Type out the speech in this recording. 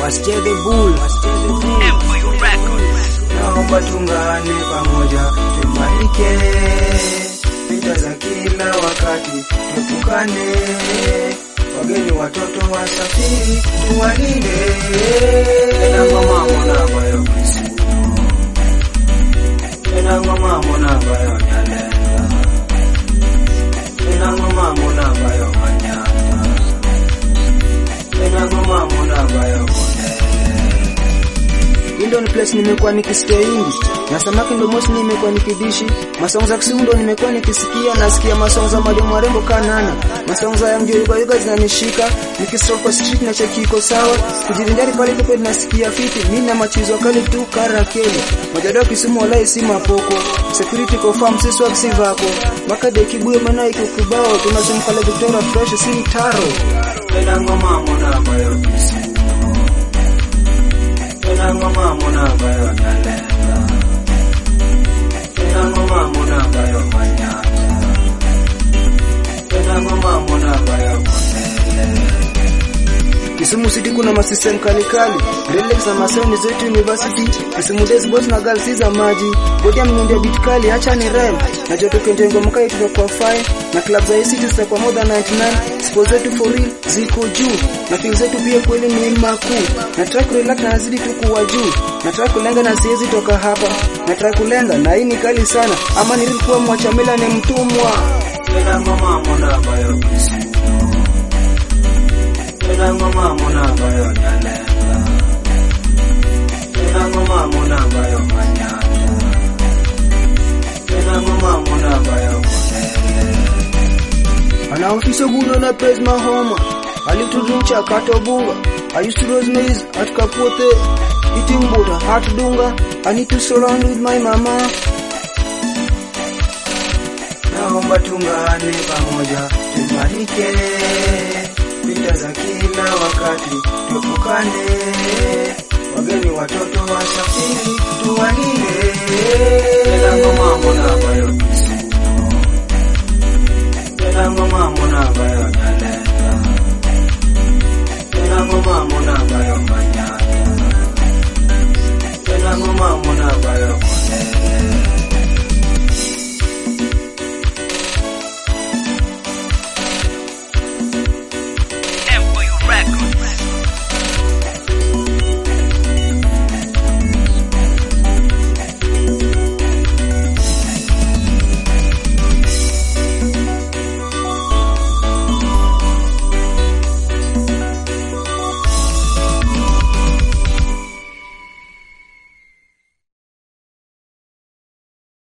Wasche the bull, wasche the bull. Empire Records. Naomba tungane pamoja, tuimarike vita za kila wakati, tuepukane wageni, watoto wasafiri, tuwalinde enangwa mambo nabayo enangwa mambo nabayo nyalenga enangwa mambo nabayo manyata enangwa mambo nabayo konele Indo ni place nimekuwa nikisikia ingi na samaki ndo mosi nimekuwa nikidishi masongo za kisimu ndo nimekuwa nikisikia nasikia masongo za mademu warembo kanana masongo za yangu yuga yuga zinanishika nikistroke kwa street na cheki iko sawa kujirindari pale pepe nasikia fiti mimi na machizo kali tu karakeli majadao kisimu walai si mapoko security confirm sisi wa si vako maka de kibuyo mena iko kibao tunazumkala Victoria fresh si taro Ena ngoma mona bayo kisimu Tena ngoma mona bayo nyalenga Tena ngoma mona bayo manyata Tena ngoma mona bayo konele Kisumu City kuna masystem kali kali Relax na masomo zetu university Kisumu Days boss na girls si za maji Bodi mnyondia beat kali acha ni rhyme Na joto kende ngoma kai tutakuwa fine Na club za ACT zitakuwa more than 99 Sports zetu for real ziko juu Na feel zetu pia kweli ni makuu Na track relax na nazidi tu kuwa juu Na track kulenga na siwezi toka hapa Na track kulenga na hii ni kali sana Ama nilikuwa mwachamela ni mtumwa Tena ngoma mona bayo kisimu Tena ngoma mona bayo nyalenga Tena ngoma mona bayo manyata Tena ngoma mona bayo konele Anaofisa guno na praise mahoma Alituduncha katobunga I used to rose maize at Kapote Eating butter, heart dunga I need to surround with my mama Naomba tungane pamoja tuimarike vita za kila wakati tuepukane wageni watoto wasafiri tuwalinde tena ngoma mbona bayo tena ngoma mbona bayo nyalenga tena ngoma mbona bayo manya